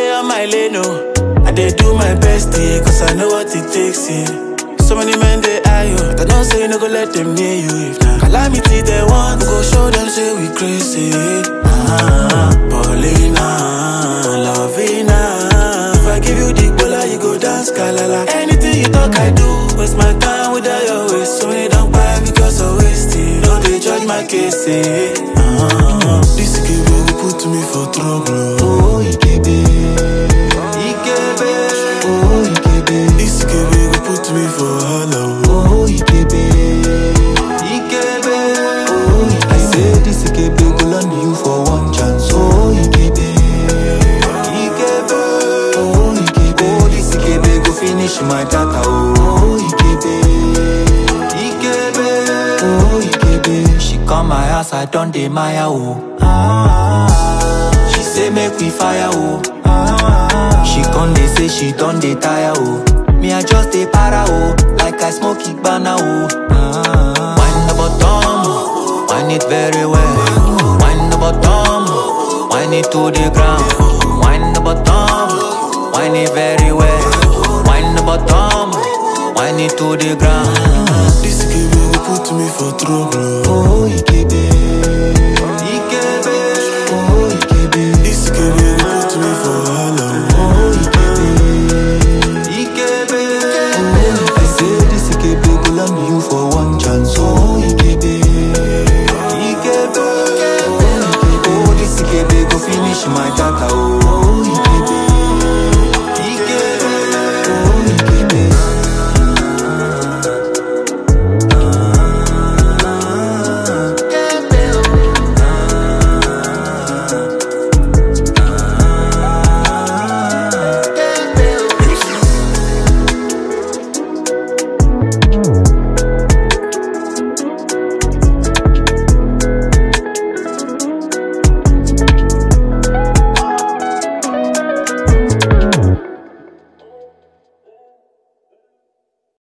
day on my lane, oh. I dey do my best, yeah, cause I know what it takes, yeah. So many men they eye you, but I don't say no go let them near you. If na calamity they want, we go show them say we crazy. Ah, Paulina, Lovina. If I give you the bola, you go dance kalala. Anything you talk, I do. Waste my time without your waste. So many don't buy because I waste it. No, they judge my case, eh. Ah, this give you put me for trouble. Oh, Ikebe. Ikebe. Oh, Ikebe. This give you put me for hello. Oh, Ikebe. Ikebe. Oh, Ikebe. I say this Ikebe go land you for one chance. Oh, Ikebe. Ikebe. Oh, Ikebe. Oh, this Ikebe go finish my data. Oh, Ikebe. Ikebe. Oh, Ikebe. She come my house, I done dey Maya. Oh. Ah. She say make we fire. Oh. Ah. She come dey say she done dey tire. Oh. Me I just dey para. Oh. Like I smoke Igbana. Oh. Ah. Wind the bottom, wind it very well. Wind the bottom, wind it to the ground. Wind the bottom, wind it very well. Wind the bottom, wind it to the ground. This give you put me for trouble.